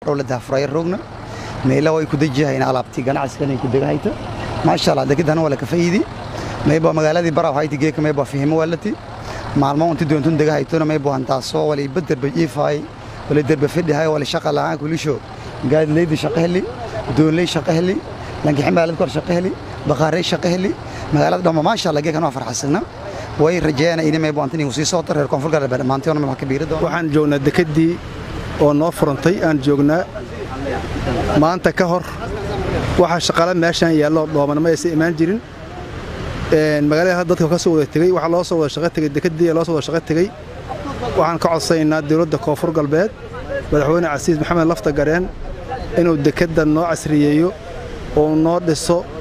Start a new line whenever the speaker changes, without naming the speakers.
la daafuraya roogna meela way ku dejiyahayn alaabtii ganacsigan ay ku degahayta maasha allah dekedana waa la ka faa'iidi mayba magaaladii baraw hayti geeka mayba fihimo walati maalmo inti doontun degahaytona mayba hantaasoo wala ibaderba jiifaay wala derba fidhihay wala shaqa la'aan kulisho gaadileydi shaqo heli doonley shaqo heli lankixin maalad kor shaqo heli baqaarey shaqo heli magaalada dhamma maasha allah geekan waa farxasana way rajeeyana ini mayba antin igu sii soota reer koonfur galbeed dhammaantoona mayba ka biiri doona
waxaan joognaa dekeddii oo noo furantay aan joognaa maanta ka hor waxa shaqala meeshaan yaallo dhooman ma aysan imaan jirin magaalada dadka ka soo wada tegey waxaa loo soo wada shaqo tegey dekeddii loo soo wada shaqo tegey waxaan ka codsanaynaa dowladda koonfur galbeed madaxweyne casiis maxamed lafta gareen inuu dekedda noo casriyeeyo oo noo dhiso